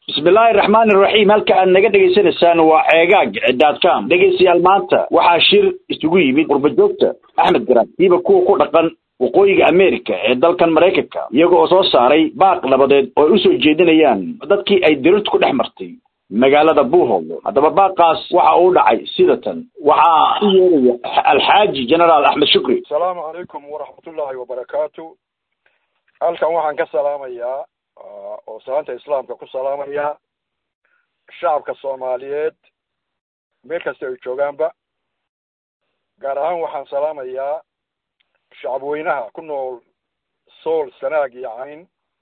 bismillaahi raxmaani raxiim halka aad naga dhegaysanaysaan waa ceegaag daadcom dhegaystayaal maanta waxaa shir isugu yimid qurbajoogta axmed garaad siiba kuwa ku dhaqan waqooyiga america ee dalkan maraykanka iyaga oo soo saaray baaq nabadeed oo ay usoo jeedinayaan dadkii ay dirirtu ku dhex martay magaalada buuhooldo haddaba baaqaas waxa uu dhacay sida tan waxaa u yeeraya alxaaji generaal axmed shukri asalaamu calaykum waraxmatullaahi wabarakaatu halkan waxaan ka salaamayaa oo salaanta islaamka ku salaamayaa shacabka soomaaliyeed meel kasta ay joogaanba gaar ahaan waxaan salaamayaa shacabweynaha ku nool sool sanaag iyo cayn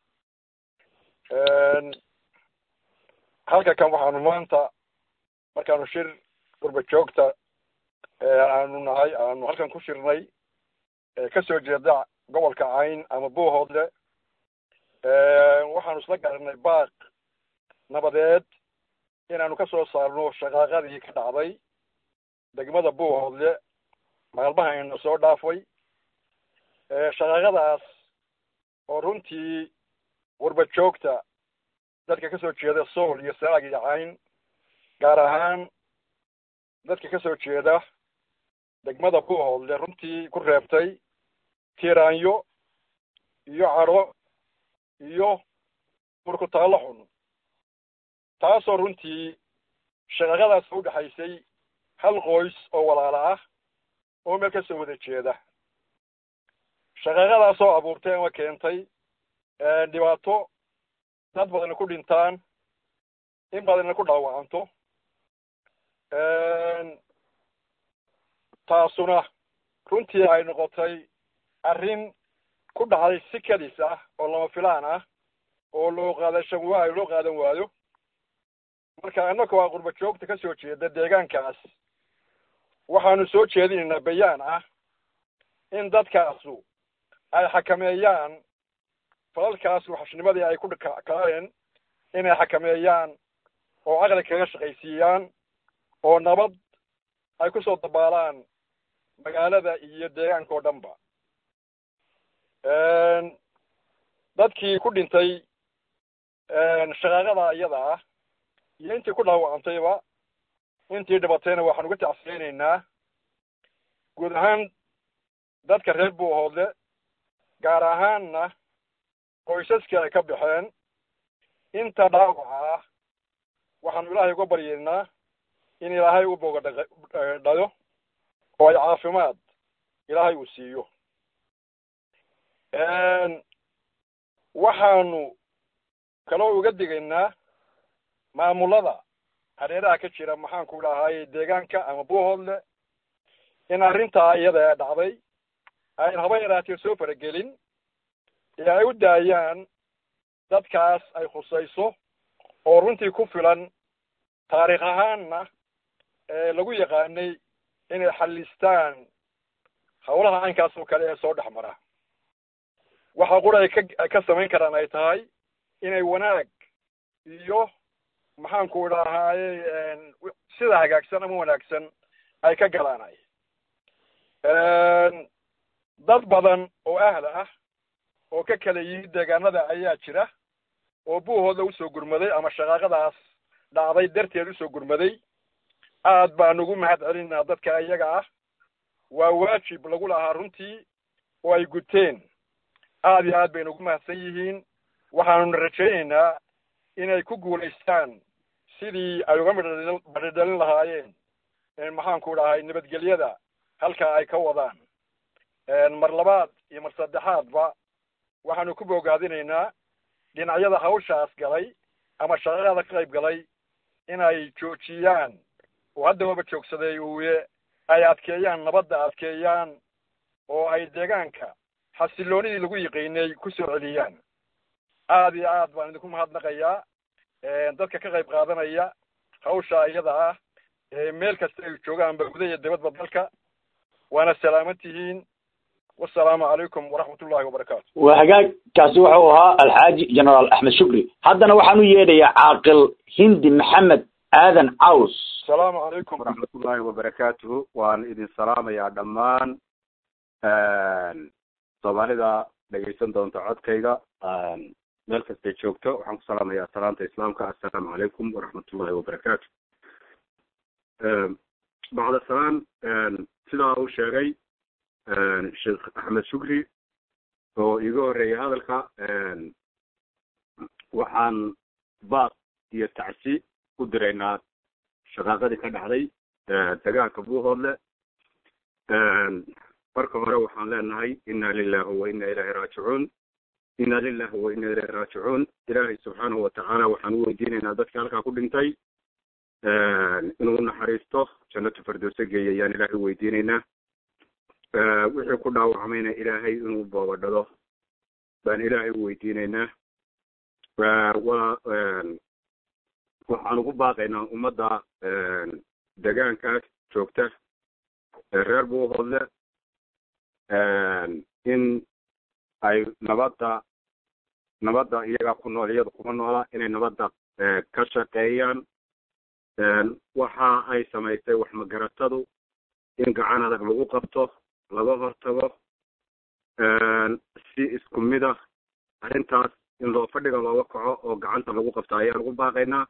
halka kan waxaanu maanta markaanu shir gurba joogta aanu nahay aanu halkan ku shirnay kasoo jeeda gobolka cayn ama buuhoodle waxaanu isla garanay baaq nabadeed inaanu ka soo saarno shaqaaqadii ka dhacday degmada buuhoodle maalmahayna soo dhaafay shaqaaqadaas oo runtii warba joogta dadka kasoo jeeda sool iyo sanaag iyo cayn gaar ahaan dadka kasoo jeeda degmada buuhoodle runtii ku reebtay tiiraanyo iyo cadho iyo murkutaallo xun taasoo runtii shaqaqadaas u dhexaysay hal qoys oo walaala ah oo meel kasoo wada jeeda shaqaqadaasoo abuurtay ama keentay dhibaato dad badanna ku dhintaan in badanna ku dhaawacanto taasuna runtii ay noqotay arrin ku dhacday si kadis ah oo lama filaan ah oo loo qaadashan waayo loo qaadan waayo marka annaka waa qurba joogta ka soo jeeda deegaankaas waxaanu soo jeedinaynaa bayaan ah in dadkaasu ay xakameeyaan falalkaas waxashnimadii ay ku kaleen inay xakameeyaan oo caqli kaga shaqaysiiyaan oo nabad ay ku soo dabaalaan magaalada iyo deegaanka oo dhanba dadkii ku dhintay shaqaaqada iyada ah iyo intii ku dhaawacantayba intii dhibatayna waxaan uga tacsiyeynaynaa guud ahaan dadka reer buuhoodle gaar ahaanna qoysaskii ay ka baxeen inta dhaawaca ah waxaanu ilaahay uga baryeynaa in ilaahay u boga dhayo oo ay caafimaad ilaahay uu siiyo waxaanu kaloo uga digaynaa maamulada hareeraha ka jira maxaan ku dhahay deegaanka ama buuhoodle in arrintaa iyada ee dhacday ayn haba yaraatee soo faragelin ee ay u daayaan dadkaas ay khusayso oo runtii ku filan taariikh ahaanna lagu yaqaanay inay xallistaan hawlaha caynkaas oo kale ee soo dhex mara waxa qura ay ka ka samayn karaan ay tahay inay wanaag iyo maxaanku idhahaaye sida hagaagsan ama wanaagsan ay ka galaanay dad badan oo ahla ah oo ka kala yimid deegaanada ayaa jira oo buuhooda usoo gurmaday ama shaqaaqadaas dhacday darteed usoo gurmaday aad baan ugu mahad celinaa dadka iyaga ah waa waajib lagu lahaa runtii oo ay guteen aad iyo aad baynu ugu mahadsan yihiin waxaanuna rajaynaynaa inay ku guulaystaan sidii ay uga midhadhalin lahaayeen maxaanku dhahay nabadgelyada halkaa ay ka wadaan mar labaad iyo mar saddexaadba waxaanu ku bogaadinaynaa dhinacyada hawshaas galay ama shaqada ka qayb galay inay joojiyaan oo haddababa joogsaday uye ay adkeeyaan nabadda adkeeyaan oo ay deegaanka xasiloonidii lagu yiqiinay ku soo celiyaan aad iyo aad baan idinku mahadnaqayaa dadka ka qayb qaadanaya hawsha iyada ah meel kasta ay joogaanba guda iyo dibadba dalka waana salaaman tihiin wasalaamu calaykum waraxmat ullahi wabarakaatu waa hagaagkaasi wuxuu ahaa alxaaji generaal axmed shukri haddana waxaan u yeedhayaa caaqil hindi maxamed aadan caws asalaamu calaykum waraxmatullaahi wabarakaatuhu waan idin salaamayaa dhammaan soomaalida dhegaysan doonta codkayga meel kastay joogto waxaan ku salaamayaa salaanta islaamka assalaamu calaykum waraxmatullahi wabarakaatu bacda salaan sidaa uu sheegay sheekh axmed shukri oo iiga horreeyay hadalka waxaan baaq iyo tacsi u diraynaa shaqaaqadii ka dhacday dagaalka buuhoodle marka hore waxaan leenahay inna lilahi wa inna ilahi raajicuun inna lilahi wa inna ilahi raajicuun ilaahay subxaanahu watacaala waxaan u weydiinaynaa dadka halkaa ku dhintay inuu naxariisto jannatu firdowse geeya ayaan ilaahay u weydiinaynaa wixii ku dhaawacmayna ilaahay inuu boobadhado baan ilaahay u weydiinaynaa wa waxaan ugu baaqaynaa ummadda degaankaas joogta reer buuhoodle in ay nabadda nabadda iyagaa ku nool iyada kuma noola inay nabadda ka shaqeeyaan waxa ay samaysay wax magaratadu in gacan adag lagu qabto laga hortago si isku mid ah arrintaas in loo fadhiga looga kaco oo gacanta lagu qabto ayaan ugu baaqaynaa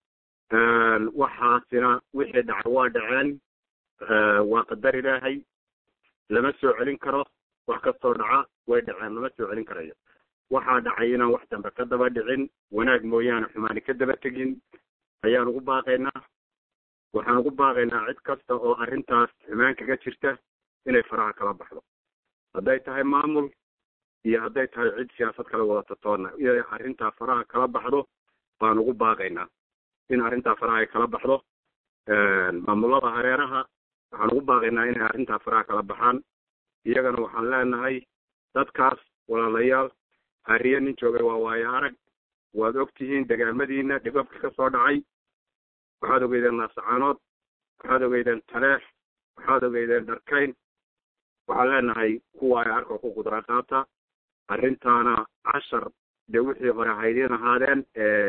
waxaasina wixii dhacay waa dhaceen waa qadar ilaahay lama soo celin karo wax kastoo dhaca way dhaceen lama soo celin karayo waxaa dhacay inaan wax dambe ka daba dhicin wanaag mooyaane xumaani ka daba tegin ayaan ugu baaqaynaa waxaan ugu baaqaynaa cid kasta oo arrintaas xumaan kaga jirta inay faraha kala baxdo hadday tahay maamul iyo hadday tahay cid siyaasad kala wadata toonna inay arrintaa faraha kala baxdo baan ugu baaqaynaa in arrintaa faraha ay kala baxdo maamulada hareeraha waxaan ugu baaqaynaa inay arrintaa faraha kala baxaan iyagana waxaan leenahay dadkaas walaalayaal hariye nin joogay waa waayo arag waad og tihiin degaamadiina dhibabka ka soo dhacay waxaad ogeydeen naasacaanood waxaad ogeydeen taleex waxaad ogeydeen dharkayn waxaan leenahay kuwa ay arka ku qudra qaata arrintaana cashar dee wixii hore haydin ahaadeen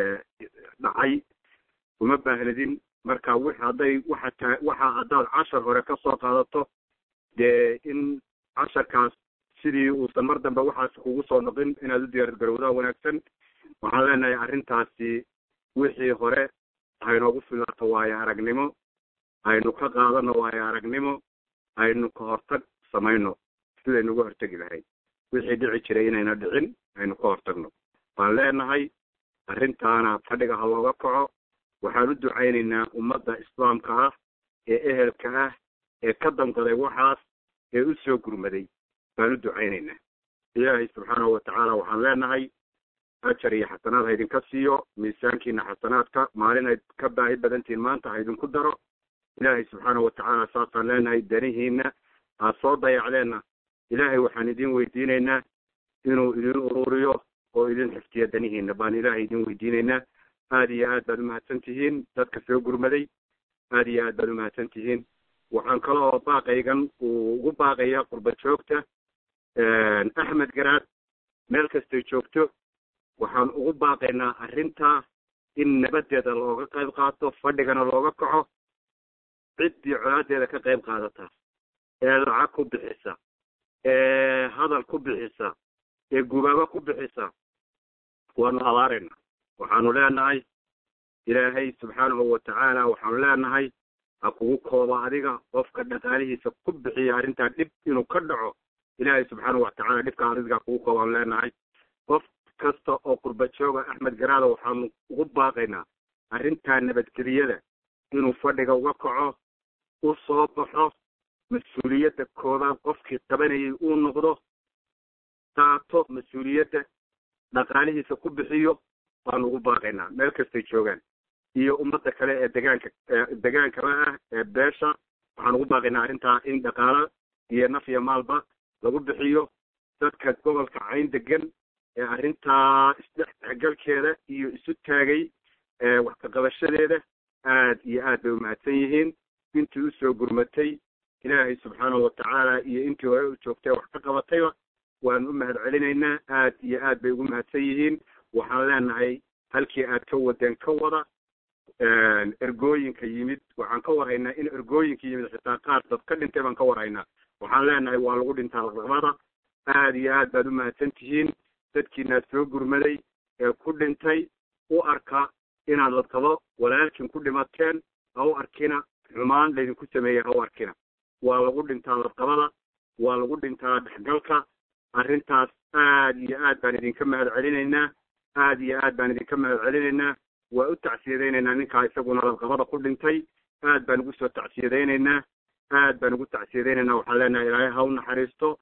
dhacay uma baahnidin marka w hadday waxa ta waxa haddaad cashar hore ka soo qaadato dee in casharkaas sidii uusan mar dambe waxaas kugu soo noqin inaad u diyaar garowdaa wanaagsan waxaan leenahay arrintaasi wixii hore haynoogu filaato waayo aragnimo aynu ka qaadano waayo aragnimo aynu ka hortag samayno sidaynu uga hortegi lahayd wixii dhici jiray inayna dhicin aynu ka hortagno waan leenahay arrintaana fadhiga ha looga kaco waxaan u ducaynaynaa ummadda islaamka ah ee ehelka ah ee ka dandaday waxaas ee u soo gurmaday baan u ducaynaynaa ilaahay subxaanahu watacaala waxaan leenahay ajar iyo xasanaad ha idinka siiyo miisaankiina xasanaadka maalin ay ka baahi badantihiin maanta ha idinku daro ilaahay subxaanahu watacaala saasaan leenahay danihiina aad soo dayacdeenna ilaahay waxaan idin weydiinaynaa inuu idin ururiyo oo idin xiftiyo danihiina baan ilaahay idin weydiinaynaa aada iyo aad baad umahadsan tihiin dadka soo gurmaday aada iyo aad baad umahadsan tihiin waxaan kaloo baaqaygan uu ugu baaqaya qurba joogta axmed garaad meel kastay joogto waxaan ugu baaqaynaa arrintaa in nabadeeda looga qayb qaato fadhigana looga kaco ciddii colaadeeda ka qayb qaadata ee lacag ku bixisa ee hadal ku bixisa ee gubaabo ku bixisa waanu abaarayna waxaanu leenahay ilaahay subxaanahu watacaala waxaanu leenahay ha kugu kooba adiga qofka dhaqaalihiisa ku bixiya arrintaa dhib inuu ka dhaco ilaahay subxaanahu watacaala dhibka adiga kugu koobaanu leenahay qof kasta oo qurba jooga axmed garaada waxaanu ugu baaqaynaa arrintaa nabadgeliyada inuu fadhiga uga kaco u soo baxo mas-uuliyadda koobaad qofkii qabanayay uu noqdo taato mas-uuliyadda dhaqaalihiisa ku bixiyo baanu ugu baaqaynaa meel kastay joogaan iyo ummadda kale ee degaanka degaankaba ah ee beesha waxaan ugu baaqaynaa arrintaa in dhaqaalo iyo naf iyo maalba lagu bixiyo dadka gobolka cayn degan ee arrintaa isdhexgalkeeda iyo isu taagay wax ka qabashadeeda aad iyo aad bay umahadsan yihiin intii usoo gurmatay ilaahay subxaanahu watacaala iyo intii hore u joogtay wax ka qabatayba waan u mahad celinaynaa aad iyo aad bay ugu mahadsan yihiin waxaan leenahay halkii aad ka wadeen ka wada ergooyinka yimid waxaan ka warhaynaa in ergooyinka yimid xitaa qaar dad ka dhintay baan ka warhaynaa waxaan leenahay waa lagu dhintaa laqabada aad iyo aad baad u mahadsan tihiin dadkiinaad soo gurmaday ee ku dhintay u arka inaad ladqabo walaalkin ku dhimateen ha u arkina xumaan laydinku sameeyey ha u arkina waa lagu dhintaa ladqabada waa lagu dhintaa dhexgalka arrintaas aad iyo aad baan idinka mahad celinaynaa aad iyo aad baan idinka mahad celinaynaa waa u tacsiyadaynaynaa ninkaa isaguna ladqabada ku dhintay aad baan ugu soo tacsiyadaynaynaa aad baan ugu tacsiyadaynaynaa waxaan leenahay ilaahay ha u naxariisto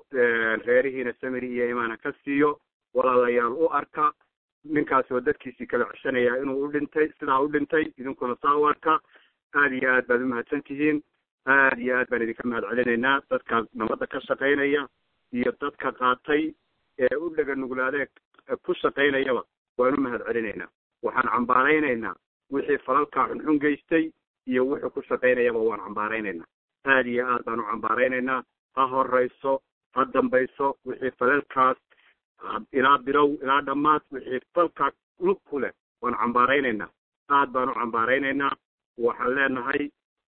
reerihiina samiri iyo imaana ka siiyo walaalayaal u arka ninkaas oo dadkiisii kala ceshanaya inuu u dhintay sidaa u dhintay idinkuna saa u arka aad iyo aad baad umahadsan tihiin aad iyo aad baan idinka mahad celinaynaa dadka nabadda ka shaqaynaya iyo dadka qaatay ee u dhega nuglaadee ku shaqaynayaba waan u mahad celinaynaa waxaan cambaaraynaynaa wixii falalkaa xunxun geystay iyo wuxuu ku shaqaynayaba waan cambaaraynaynaa aad iyo aad baan u cambaaraynaynaa ha horayso ha dambayso wixii falalkaas ilaa bilow ilaa dhammaad wixii falkaa lug ku leh waan cambaaraynaynaa aad baan u cambaaraynaynaa waxaan leenahay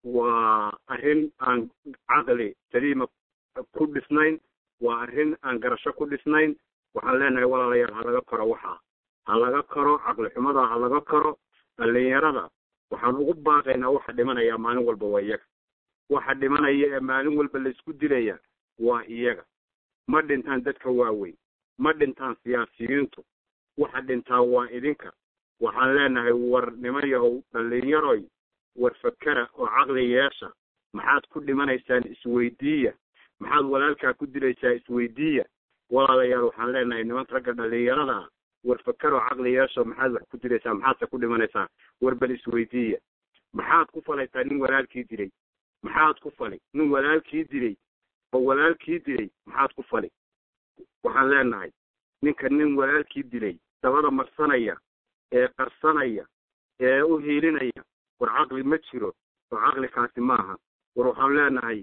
waa arrin aan caqli saliima ku dhisnayn waa arrin aan garasho ku dhisnayn waxaan leenahay walaalayaal ha laga koro waxaa ha laga koro caqli xumada ha laga koro dhalinyarada waxaan ugu baaqaynaa waxa dhimanaya maalin walba waa iyaga waxa dhimanaya ee maalin walba laysku dilaya waa iyaga ma dhintaan dadka waaweyn ma dhintaan siyaasiyiintu waxa dhintaa waa idinka waxaan leenahay war niman yahow dhalinyaroy war fakera oo caqli yeesha maxaad ku dhimanaysaan isweydiiya maxaad walaalkaa ku dilaysaa isweydiiya walaalayaal waxaan leenahay nimanka ragga dhalinyarada war fakeroo caqli yeesho maxaad wax ku dilaysaa maxaadse ku dhimanaysaa war bal isweydiiya maxaad ku falaysaa nin walaalkii dilay maxaad ku fali nin walaalkii dilay oo walaalkii dilay maxaad ku fali waxaan leenahay ninka nin walaalkii dilay dabada marsanaya ee qarsanaya ee u hiilinaya war caqli ma jiro oo caqlikaasi maaha war waxaan leenahay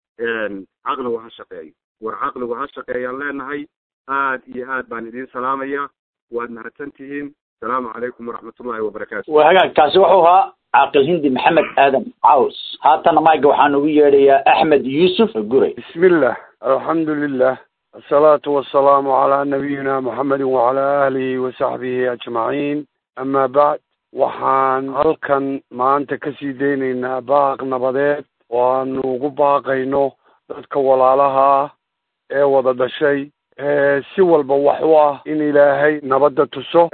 caqligu ha shaqeeyo war caqligu ha shaqeeyaan leenahay aad iyo aad baan idiin salaamaya waad mahadsan tihiin asalaamu calaykum waraxmatullahi wabarakaatu waa hagaag kaasi wuxuu ahaa caaqil hindi maxamed aadan caws haatana mayga waxaan ugu yeedhayaa axmed yuusuf guray بسم الله الحمد لله الصلاة والسلام على نبينا محمد وعلى آله وصحبه أجمعين أما بعد waxaan halkan maanta kasii deynaynaa baaq nabadeed oo aanu ugu baaqayno dadka walaalaha ah ee wada dhashay si walba wax u ah in ilaahay nabadda tuso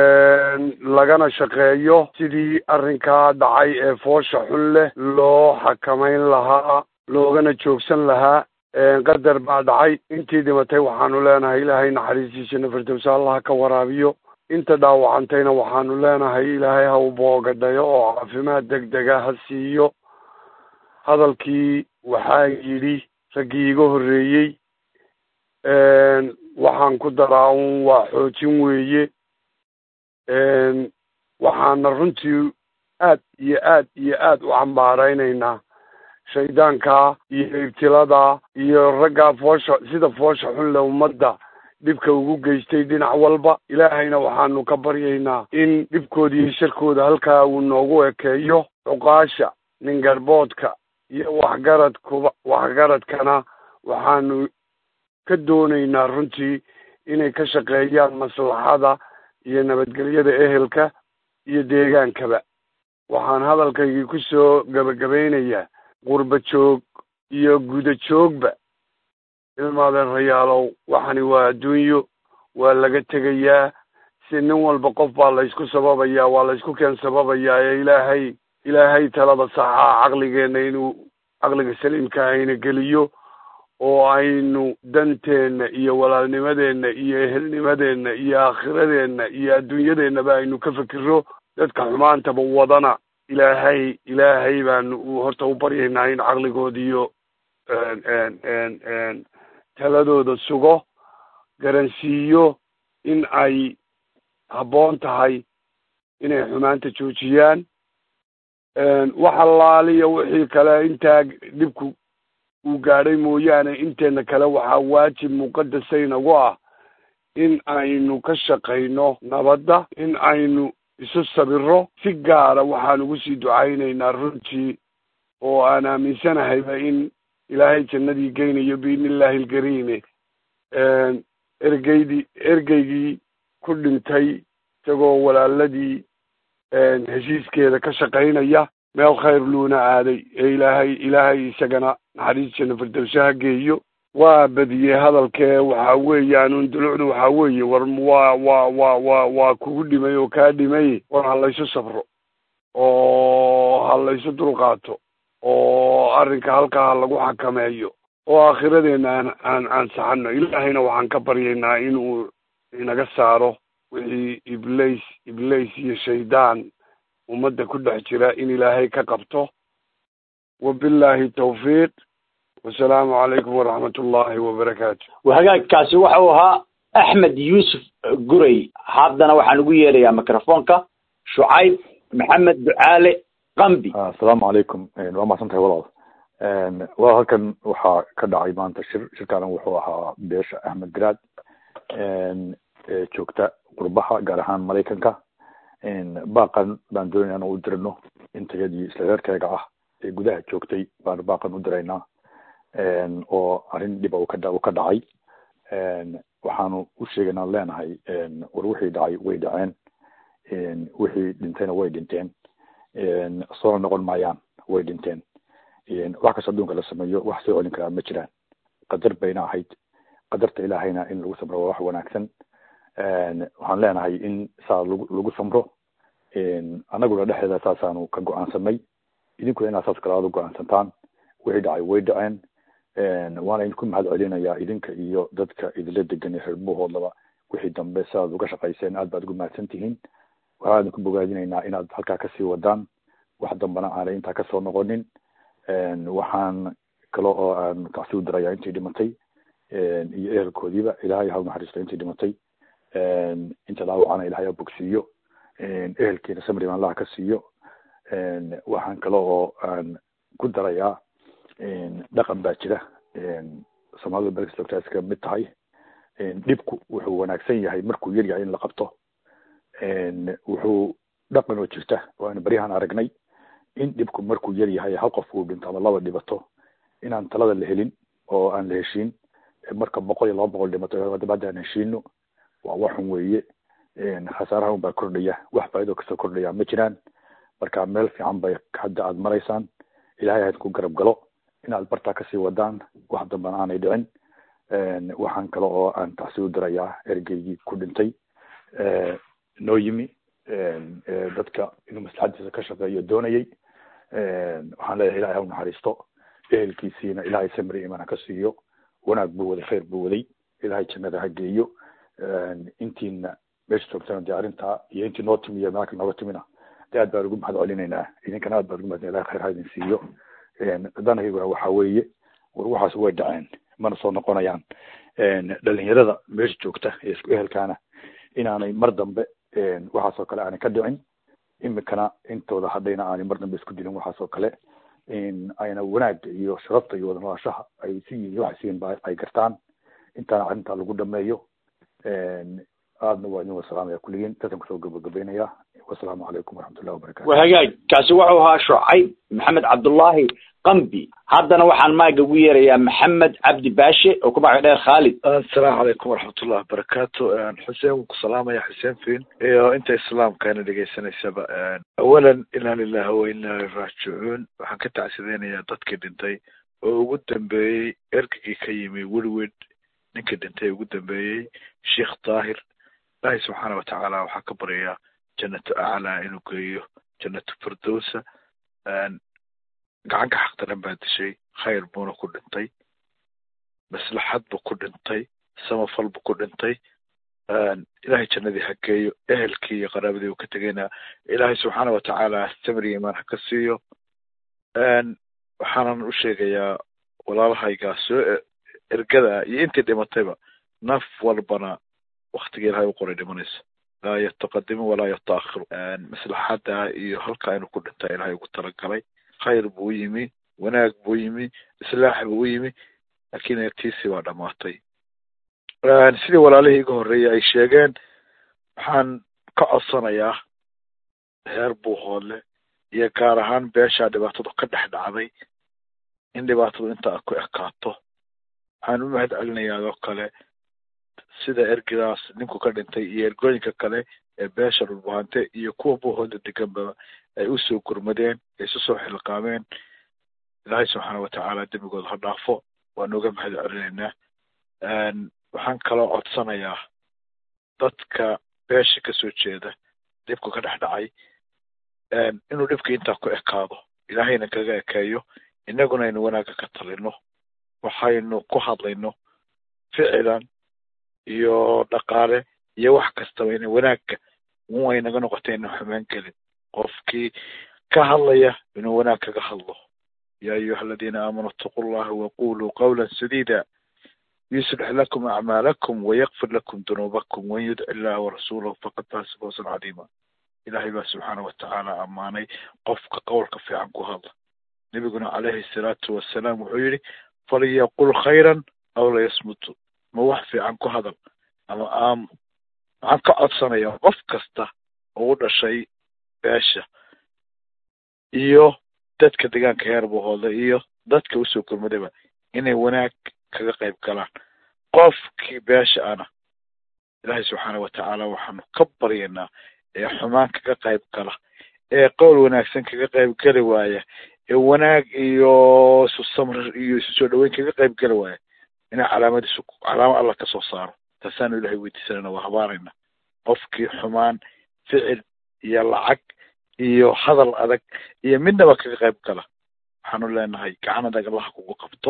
lagana shaqeeyo sidii arrinkaa dhacay ee foosha xun leh loo xakamayn lahaa loogana joogsan lahaa qadar baa dhacay intii dhimatay waxaanu leenahay ilaahay naxariistiisana firdowsa allah ka waraabiyo inta dhaawacantayna waxaanu leenahay ilaahay ha u boogadhayo oo caafimaad deg dega ha siiyo hadalkii waxaa yidhi raggii iga horreeyey waxaan ku daraa un waa xoojin weeye waxaana runtii aad iyo aad iyo aad u cambaaraynaynaa shaydaankaa iyo ibtilada iyo raggaa foosha sida foosha xun le ummadda dhibka ugu geystay dhinac walba ilaahayna waxaanu ka baryaynaa in dhibkooda iyo sharkooda halkaa uu noogu ekeeyo cuqaasha ningarboodka iyo waxgaradkuba waxgaradkana waxaanu ka doonaynaa runtii inay ka shaqeeyaan maslaxada iyo nabadgelyada ehelka iyo deegaankaba waxaan hadalkaygii ku soo gebagabaynayaa qurba joog iyo guda joogba ilmaadeerayaalow waxani waa adduunyo waa laga tegayaa si nin walba qof baa laysku sababayaa waa laysku keen sababayaa ee ilaahay ilaahay talada saxaa caqligeenna inuu caqliga saliimka ayna geliyo oo aynu danteenna iyo walaalnimadeenna iyo ehelnimadeenna iyo aakhiradeenna iyo adduunyadeennaba aynu ka fikiro dadka xumaantaba wadana ilaahay ilaahay baanu horta u baryaynaa in caqligooda iyo taladooda sugo garansiiyo in ay habboon tahay inay xumaanta joojiyaan wax allaaliya wixii kale intaa dhibku uu gaadhay mooyaane inteena kale waxaa waajib muqadasaynagu ah in aynu ka shaqayno nabadda in aynu isu sabiro si gaara waxaan ugu sii ducaynaynaa runtii oo aan aaminsanahayba in ilaahay jannadii geynayo biidni illaahi alkariime ergeydii ergeygii ku dhintay isagoo walaaladii heshiiskeeda ka shaqaynaya meel khayr luuna aaday ee ilaahay ilaahay isagana naxariistiisana firdowsaha geeyo waa badiyey hadalkee waxa weeyaan un dulucdu waxa weeye war waa waa waa waa waa kugu dhimay oo kaa dhimay war ha laysu safro oo ha laysu dulqaato oo arrinka halkaa ha lagu xakameeyo oo aakhiradeenna aan aan aan saxano ilaahayna waxaan ka baryaynaa inuu inaga saaro wixii iblays iblays iyo shaydaan ummadda ku dhex jira in ilaahay ka qabto wabillahi tawfiiq wasalaamu calaykum waraxmat ullahi wabarakaatu hagaagkaasi waxa uu ahaa axmed yuusuf guray haddana waxaan ugu yeerayaa microfonka shucayb maxamed ducaale qambi asalaamu calaykum waa mahadsan tahay walaal waa halkan waxaa ka dhacay maanta shir shirkaana wuxuu ahaa beesha axmed garaad joogta qurbaha gaar ahaan maraykanka baaqan baan doonaya inaan u dirino intayadii isla reerkeyga ah ee gudaha joogtay baan baaqan u diraynaa oo arrin dhiba uu ka uu ka dhacay waxaanu u sheegaynaan leenahay war wixii dhacay way dhaceen wixii dhintayna way dhinteen soona noqon maayaan way dhinteen wax kastoo adduunka la sameeyo wax soo celin karaa ma jiraan qadar bayna ahayd qadarta ilaahayna in lagu samro waa wax wanaagsan waxaan leenahay in saa lagu lagu samro annaguna dhexdeeda saasaanu ka go-aansanay idinkuna inaad saas kale aada u go-aansantaan wixii dhacay way dhaceen waana idinku mahad celinayaa idinka iyo dadka idinla degan ee reerbuhoodlaba wixii dambe sidaad uga shaqayseen aad baad ugu mahadsan tihiin waxaan idinku bogaadinaynaa inaad halkaa kasii wadaan wax dambana aanay intaa kasoo noqonin waxaan kale oo aan kacsi u dirayaa intii dhimatay iyo ehelkoodiiba ilaahay ha naxariisto intii dhimatay inta dhaawacana ilahay ha bogsiiyo ehelkiina samri allaha ka siiyo waxaan kale oo aan ku darayaa dhaqan baa jira soomaalida berkis joogtaa iska mid tahay dhibku wuxuu wanaagsan yahay markuu yar yahay in la qabto wuxuu dhaqan oo jirta oo aan baryahan aragnay in dhibku markuu yar yahay hal qof uu dhinto ama laba dhibato inaan talada la helin oo aan la heshiin marka boqol iyo laba boqol dhimato dabadda aan heshiino waa waxun weeye khasaaraha un baa kordhaya wax faa'ido kasoo kordhaya ma jiraan marka meel fiican bay hadda aad maraysaan ilahay ha idinku garab galo inaad bartaa kasii wadaan wax dambana aanay dhicin waxaan kale oo aan tacsi u dirayaa ergeygii ku dhintay noo yimi dadka inuu maslaxadiisa ka shaqeeyo doonayay waxaan leeyahay ilahay ha u naxariisto ehelkiisiina ilahay samri iman ha ka siiyo wanaag buu waday khayr buu waday ilahay jannada ha geeyo intiina meesha joogtana dee arrintaa iyo intii noo timi iyo meelka nooga timina dee aad baan ugu mahad celinaynaa idinkana aad baan ugu mahad ilahay khayr ha idin siiyo danahiguna waxa weeye war waxaas way dhaceen mana soo noqonayaan dhalinyarada meesha joogta ee isku ehelkaana inaanay mar dambe waxaas oo kale aanay ka dhicin imikana intooda hadhayna aanay mar dambe isku dilin waxaas oo kale ayna wanaagga iyo sharafta iyo wada noolaashaha ay si yihiin waxay siyiin ba ay gartaan intaana arrintaa lagu dhameeyo aadna waa idin wasalaamaya kulligiin dadkan kusoo gabagabeynaya wasalaamu calaykum waraxmatullahi wabarakatu waa hagaag kaasi wuxuu ahaa shucayb maxamed cabdullaahi qambi haddana waxaan maaga ugu yeerayaa maxamed cabdi baashe oo ku magac dheer khaalid asalaamu calaykum waraxmatullahi wabarakaatu xuseen wuu ku salaamaya xuseen fiin iyo inta islaamkaana dhegaysanaysaba awalan inaa lilahi wa inaa raajicuun waxaan ka tacsideynayaa dadkii dhintay oo ugu dambeeyey ergigii ka yimi welwed ninkii dhintay ugu dambeeyey sheekh daahir ilaahay subxaana watacaala waxaa ka baryayaa jannatu aclaa inuu geeyo jannatu firdowsa gacanka xaqdaran baa dishay khayr buuna ku dhintay maslaxad buu ku dhintay samafal buu ku dhintay ilaahay jannadii ha geeyo ehelkii iyo qaraabadii uu ka tegayna ilaahay subxaana watacaala samri imaan ha ka siiyo waxaanan u sheegayaa walaalahaygaa soo ergada iyo intii dhimatayba naf walbana waktiga ilahay u qoray dhimanaysa laa yataqadimu walaa yataakhiru maslaxada iyo halkaa inuu ku dhintaa ilahay ugu talagalay khayr buu yimi wanaag buu yimi islaax buu u yimi laakiin tiisii baa dhamaatay sidii walaalihii iga horreeyay ay sheegeen waxaan ka codsanayaa heer buuhoodle iyo gaar ahaan beeshaa dhibaatadu ka dhex dhacday in dhibaatadu inta ku ekaato waxaan u mahad celinayaa adoo kale sida ergidaas ninku ka dhintay iyo ergooyinka kale ee beesha dhulbahante iyo kuwa buuhooda deganba ay usoo gurmadeen ay isu soo xilqaameen ilaahay subxaana watacaala dembigooda ha dhaafo waan uga mahad celinaynaa waxaan kaloo codsanayaa dadka beesha kasoo jeeda dhibku ka dhex dhacay inuu dhibka intaa ku ekaado ilaahayna kaga ekeeyo innaguna aynu wanaagga ka talino waxaynu ku hadlayno ficilan iyo dhaqaale iyo wax kastaba ina wanaagga un ay naga noqotay ina xumaan gelin qofkii ka hadlaya inuu wanaag kaga hadlo ya ayuha aladiina aamanuu itaquu llaha waquluu qawla sadida yuslix lakum acmaalakum wayakfir lakum dunuubakum wain yudci illaha warasuulahu faqad faasa fawsan cadiima ilahay baa subxaana watacaala ammaanay qofka qowlka fiican ku hadla nebiguna calayhi salaatu wasalaam wuxuu yidhi falyaqul khayran aw layasmutu ma wax fiican ku hadal ama aamo waxaan ka codsanayaa qof kasta oo u dhashay beesha iyo dadka deegaanka heer buhooda iyo dadka usoo gurmadaba inay wanaag kaga qayb galaan qofkii beesha ana ilaahay subxaana watacaala waxaanu ka baryaynaa ee xumaan kaga qayb gala ee qowl wanaagsan kaga qayb geli waaya ee wanaag iyo isu samrir iyo isu soo dhaweyn kaga qayb geli waaya inay calaamadiisu calaamo alla kasoo saaro taasaanu ilahay weydiisanayna waa habaarayna qofkii xumaan ficil iyo lacag iyo hadal adag iyo midnaba kaga qayb gala waxaanu leenahay gacan adag allaha kugu qabto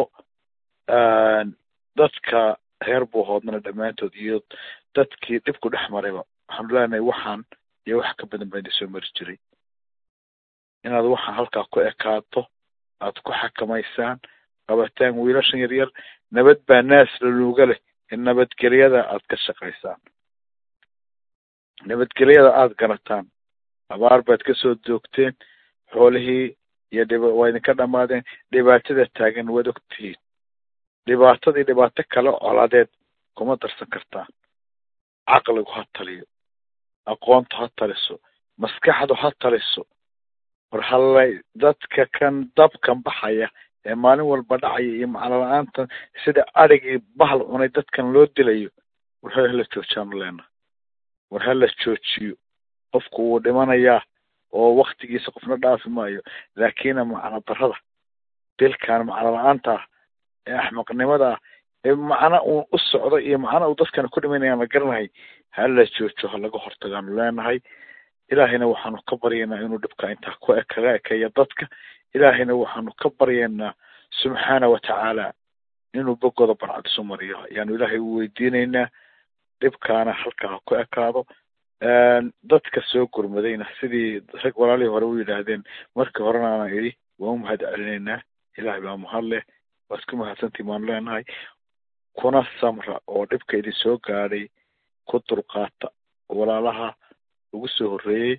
dadka reer buuhoodnana dhammaantood iyo dadkii dhibku dhex marayba waxaanu leenahay waxaan iyo wax ka badan baa idin soo mari jiray inaad waxaan halkaa ku ekaato aad ku xakamaysaan qabataan wiilashan yaryar nabad baa naas laluuga leh in nabadgelyada aad ka shaqaysaan nabadgelyada aada garataan abaar baad kasoo doogteen xoolihii iyo dhib waa idinka dhamaadeen dhibaatada taagan waad ogtihiin dhibaatadii dhibaato kale coladeed kuma darsan kartaan caqligu ha taliyo aqoontu ha taliso maskaxdu ha taliso war hallay dadka kan dabkan baxaya ee maalin walba dhacaya iyo macno la-aantan sida adhigii bahal cunay dadkan loo dilayo war ha hala joojaanu leenaha war hala joojiyo qofku wuu dhimanayaa oo waktigiisa qofna dhaafi maayo laakina macno darada dilkan macno la-aanta ah ee axmaqnimada ah ee macno uu u socdo iyo macno uu dadkana ku dhimanayaan la garanahay hala joojo ha laga hortagaanu leenahay ilaahayna waxaanu ka baryaynaa inuu dhibka intaa ku kaga ekeeya dadka ilaahayna waxaanu ka baryaynaa subxaana watacaala inuu bogooda barcad isu mariyo ayaanu ilaahay u weydiinaynaa dhibkaana halkaa ha ku ekaado dadka soo gurmadayna sidii rag walaalihii hore u yidhaahdeen markii horena aanan idhi waan u mahad celinaynaa ilahay baa mahad leh waa isku mahadsantii baanu leenahay kuna samra oo dhibka idin soo gaadhay ku dulqaata walaalaha ugu soo horreeyey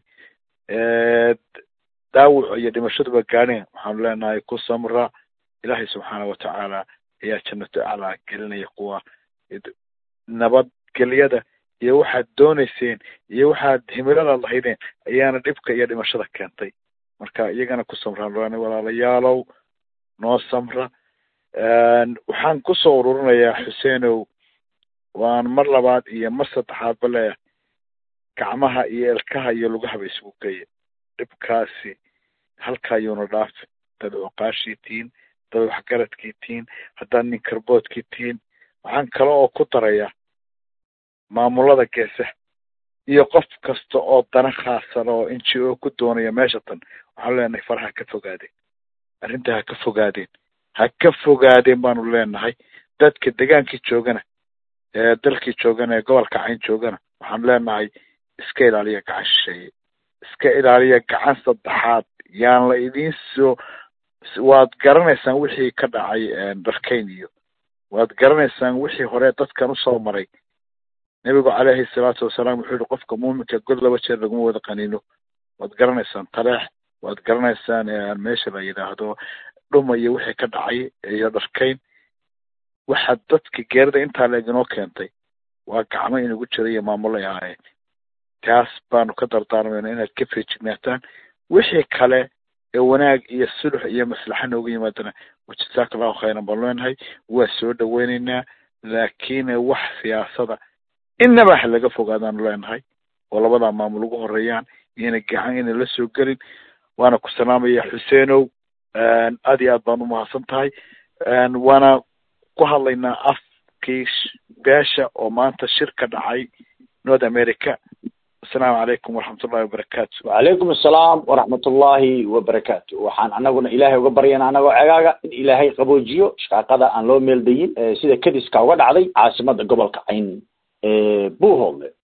dhaawac iyo dhimashaduba gaadheen waxaanu leenahay ku samra ilaahay subxaana watacaala ayaa jannato aclaa gelinaya kuwa nabadgelyada iyo waxaad doonayseen iyo waxaad himiladaad lahaydeen ayaana dhibka iyo dhimashada keentay marka iyagana ku samraan leenahay walaalayaalow noo samra waxaan kusoo ururinayaa xuseenow waan mar labaad iyo mar saddexaadba leeyahay gacmaha iyo elkaha iyo lugahaba isugu geeya dhibkaasi halkaa yuuna dhaafi dad cuqaashii tihiin dad waxgaradkii tihiin haddaad nin karboodkii tihiin waxaan kale oo ku darayaa maamulada geesaha iyo qof kasta oo dana khaasan oo n g o ku doonaya meesha tan waxaanu leenahay faraha ka fogaadeen arrintaa ha ka fogaadeen ha ka fogaadeen baanu leenahay dadka degaankii joogana ee dalkii joogana ee gobolka cayn joogana waxaanu leenahay iska ilaaliya gacan shisheeye iska ilaaliya gacan saddexaad yaan la idiin soo waad garanaysaan wixii ka dhacay darkayn iyo waad garanaysaan wixii hore dadkan usoo maray nebigu caleyhi salaatu wasalaam wuxuu yihi qofka muuminka god laba jeer laguma wada qaniino waad garanaysaan taleex waad garanaysaan meesha la yidhaahdo dhuma iyo wixii ka dhacay iyo dharkayn waxaad dadka geerida intaa la idinoo keentay waa gacmo inagu jira iyo maamulay ahaayeen taas baanu ka dardaarmayna inaad ka feejignaataan wixii kale ee wanaag iyo sulux iyo maslaxa noogu yimaadana wajazaaka allahu khayran baanu leenahay waa soo dhaweynaynaa laakiin wax siyaasada innaba ha laga fogaadaanu leenahay oo labadaa maamul ugu horeeyaan iyana gacan inay la soo gelin waana ku salaamaya xuseenow aad iyo aad baan umahadsan tahay waana ku hadlaynaa afkii beesha oo maanta shir ka dhacay north america asalaamu calaykum waraxmatullahi wabarakaatu wacalaykum assalaam waraxmatullahi wabarakaatu waxaan anaguna ilaahay uga baryana anagoo cegaaga in ilaahay qaboojiyo shaqaaqada aan loo meeldayin sida kadiska uga dhacday caasimada gobolka cayn buuhoodle